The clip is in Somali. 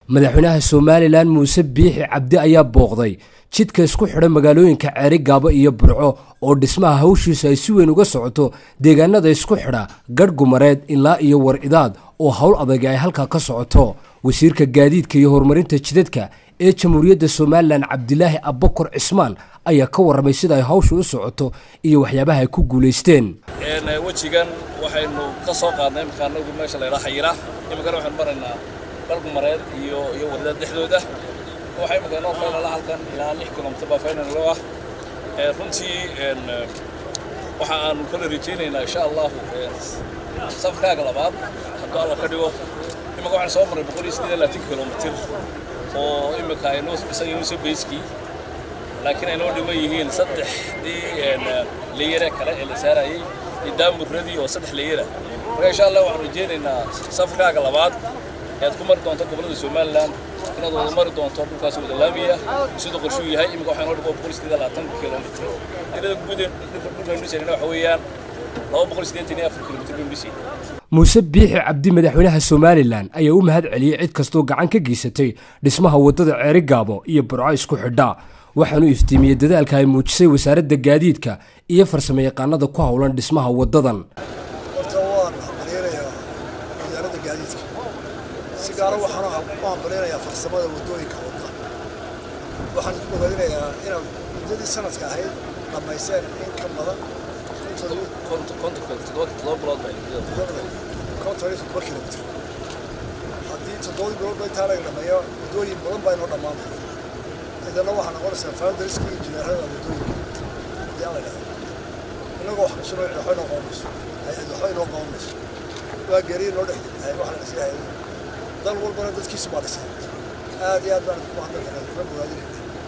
madaxweynaha somalilan muuse biixi cabdi ayaa booqday jidka isku xidha magaalooyinka ceeri gaabo iyo burco oo dhismaha hawshiisa ay si weyn uga socoto deegaanada isku xidha gadh gumareed ilaa iyo war idaad oo howl adag ay halkaa ka socoto wasiirka gaadiidka iyo horumarinta jidadka ee jamhuuriyadda somalilan cabdilaahi abbakor cismaan ayaa ka warramay sida ay hawsha u socoto iyo waxyaabaha ay ku guulaysteen wejigan waxaynu ka soo qaadnay imika anagu meesha la ydhaa xayira iminkana waxaynu maraynaa galgumareed iyo iyo wardaad dhexdooda waxaa imika inoo faynala halkan ilaa lix kilomitr baa faynalo ah runtii waxa aanu kala rajaynaynaa insha allahu safkaaga labaad hadduu alla ka dhigo imika waxaan soo marray boqol iyo siddeed iyo labaatan kilomitr oo imika aynoo dhisan yihiin sabeyskii laakiin aynoo dhiman yihiin saddexdii leeyare kale ee la saarayay iyo daamuradii oo saddex leeyara marka insha allah waxaan rajaynaynaa safarkaaga labaad ayaad ku mari doonto gobollada somalilan inaad wada mari doonto dhulkaas wada laamiya siduu qorshuu yahay imika waxaa noo dhigo boqol iyo siddeed iyo labaatan kilomitr tirada guud ee dhulkaan dhisayna waxa weeyaan laba boqol siddeetan iyo afar kilomitr baynu dhisay muuse biixi cabdi madaxweynaha somalilan ayaa u mahad celiyey cid kastoo gacan ka geysatay dhismaha waddada ceeri gaabo iyo burco isku xidha waxaanu iftiimiyey dadaalka ay muujisay wasaaradda gaadiidka iyo farsamo yaqaanada ku howlan dhismaha waddadan horta waan hambaleynayaa wasaaradda gaadiidka si gaara waxaan u hambaleynayaa farsamada waddooyinka wadda waxaan ku bogaadinayaa inaad muddadii sanadka ahayd dhammaysteen in ka badan konton iyo toddoba kilomitr haddii toddobadii bilood ba intaa laga dhameeyo waddooyin badan baa inoo dhammaanaya idana waxaa noqonaysaa foundariska injineerada waddooyinka haddii ala dhahdo innagoo wax kusuno waxba inoo qabanayso hay-ad waxba inoo qabanayso waa geeriya noo dhex wax la dhisay hay-ado dal walbana dadkiisu baa dhisay aad iyo aad baan ku mahadnaqaynaa kuna bogaadinayna